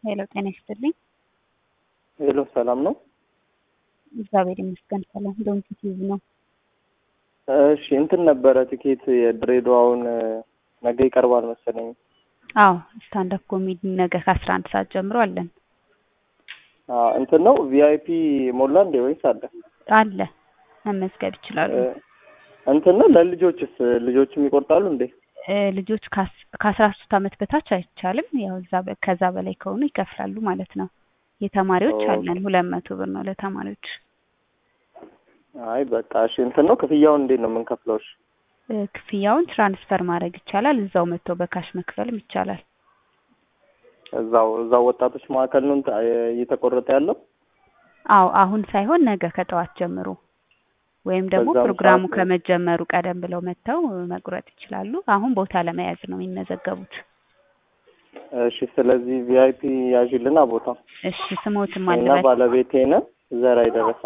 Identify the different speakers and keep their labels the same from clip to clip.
Speaker 1: ሄሎ ጤና ይስጥልኝ።
Speaker 2: ሄሎ ሰላም ነው?
Speaker 1: እግዚአብሔር ይመስገን ሰላም። ዶንኪ ቲዩብ ነው።
Speaker 2: እሺ እንትን ነበረ ቲኬት የድሬዳዋውን ነገ ይቀርባል መሰለኝ።
Speaker 1: አዎ ስታንዳፕ ኮሜዲ ነገ ከአስራ አንድ ሰዓት ጀምሮ አለን።
Speaker 2: አዎ እንትን ነው ቪአይፒ ሞላ እንዴ ወይስ አለ?
Speaker 1: አለ መመዝገብ ይችላሉ።
Speaker 2: እንትን ነው ለልጆችስ ልጆችም ይቆርጣሉ እንዴ?
Speaker 1: እ ልጆች ከአስ- ከአስራ ሶስት አመት በታች አይቻልም። ያው እዛ በ- ከዛ በላይ ከሆኑ ይከፍላሉ ማለት ነው። የተማሪዎች
Speaker 2: ኦኬ።
Speaker 1: አለን ሁለት መቶ ብር ነው ለተማሪዎች።
Speaker 2: አይ በቃ እሺ እንትን ነው ክፍያውን እንዴት ነው የምንከፍለው? እሺ
Speaker 1: እ ክፍያውን ትራንስፈር ማድረግ ይቻላል። እዛው መጥቶ በካሽ መክፈልም ይቻላል።
Speaker 2: እዛው እዛው ወጣቶች ማዕከል ነው እንትን እየተቆረጠ ያለው?
Speaker 1: አዎ አሁን ሳይሆን ነገ ከጠዋት ጀምሮ ወይም ደግሞ
Speaker 2: በዛም
Speaker 1: ፕሮግራሙ
Speaker 2: ሰዓት ነው።
Speaker 1: ከመጀመሩ ቀደም ብለው መጥተው መቁረጥ ይችላሉ። አሁን ቦታ ለመያዝ ነው የሚመዘገቡት።
Speaker 2: እሺ ስለዚህ ቪአይፒ ያዥልና ቦታ
Speaker 1: እሺ ስሞትም
Speaker 2: እና
Speaker 1: አለበት
Speaker 2: ባለቤቴ ነን ዘራ ይደረሰ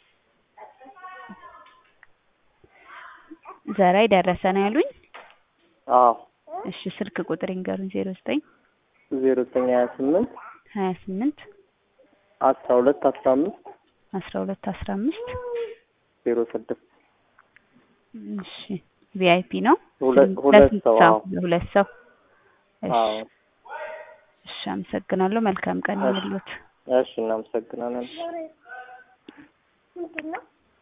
Speaker 1: ዘራይ ደረሰ ነው ያሉኝ።
Speaker 2: አዎ
Speaker 1: እሺ ስልክ ቁጥር ይንገሩኝ። ዜሮ ዘጠኝ
Speaker 2: ዜሮ ዘጠኝ ሀያ ስምንት
Speaker 1: ሀያ ስምንት
Speaker 2: አስራ ሁለት አስራ አምስት
Speaker 1: አስራ ሁለት አስራ አምስት
Speaker 2: ዜሮ ስድስት
Speaker 1: እሺ ቪአይፒ ነው።
Speaker 2: ሁለት
Speaker 1: ስንት-
Speaker 2: ሁለት
Speaker 1: ለስንት
Speaker 2: ሰው
Speaker 1: ሰው?
Speaker 2: አዎ
Speaker 1: ለሁለት ሰው። እሺ
Speaker 2: አዎ
Speaker 1: እሺ አመሰግናለሁ። መልካም ቀን
Speaker 2: እሺ
Speaker 1: ይሁንልዎት።
Speaker 2: እሺ እናመሰግናለን።